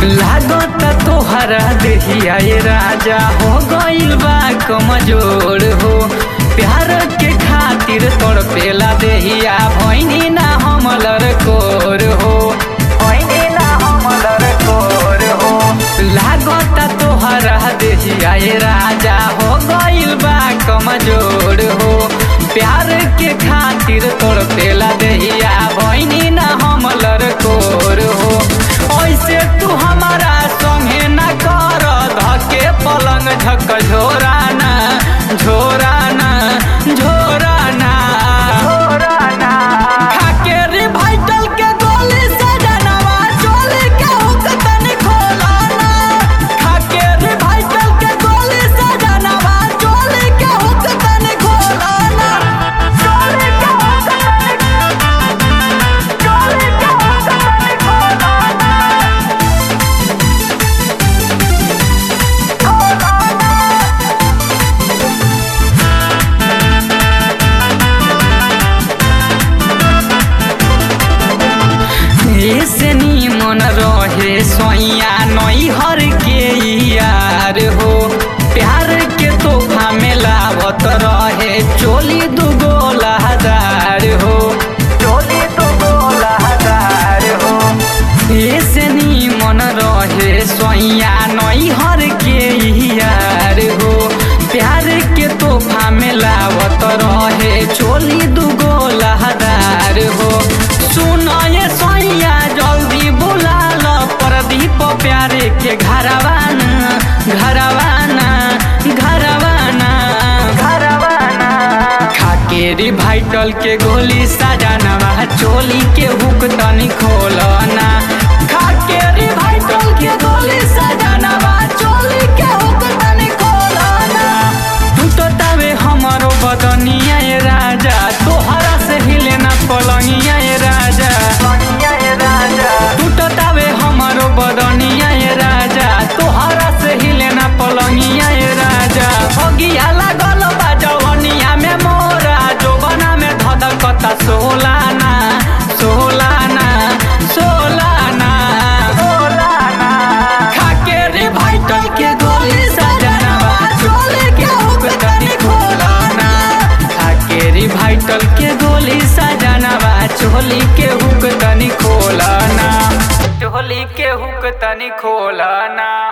लागत तोहरा देहिया ये राजा हो गइल बा कमजोर हो प्यार के खातिर तड़पेला देहिया भैनी ना हमलर कोर हो भैनी ना हमलर कोर हो लागत तोहरा देहिया ये राजा हो गइल बा कमजोर हो प्यार के खातिर तड़पेला देहिया भैनी ना हमलर कोर हो ऐसे तू हमारा संगे न कर धके पलंग झक झोराना झोराना झोराना झोराना खाके रिवाइटल के गोली से जनवा चोली के हुक तनी खोलाना खाके रिवाइटल के गोली से जनवा चोली के हुक तनी खोलाना चोली के हुक तनी चोली के हुक तनी खोलाना ऐसे मन रहे सोइया नैहर के यार हो प्यार के तोहफा में लावत रहे चोली दुगो लहदार हो चोली दुगो लहदार हो ऐसे मन रहे सोइया नैहर के यार हो प्यार के तोहफा में लावत रहे चोली दुगो लहदार हो सुन ये सोइया जल्दी बुला ल प्रदीप प्यारे के घरवाना घरवाना घरवाना घरवाना खाके रिवाइटल के गोली सजानवा चोली के हुक तनी खोलना खाके रिवाइटल के गोली सजानवा चोली के हुक तनी खोलना टूटतावे हमरो बदनिया ये राजा तोहरा से हिले ना पलंगिया ये राजा टूटतावे हमरो बदनिया ये राजा तोहरा से हिले ना पलंगिया ये राजा भगिया लागल बा जवनिया में मोरा जोबना में धधकता सोलाना सोलाना सोलाना सोलाना खाके रिवाइटल के गोली सजनवा चोले के हुक तनी खोलाना खाके रिवाइटल के गोली सजनवा चोली के हुक तनी खोलाना चोली के हुक तनी खोलाना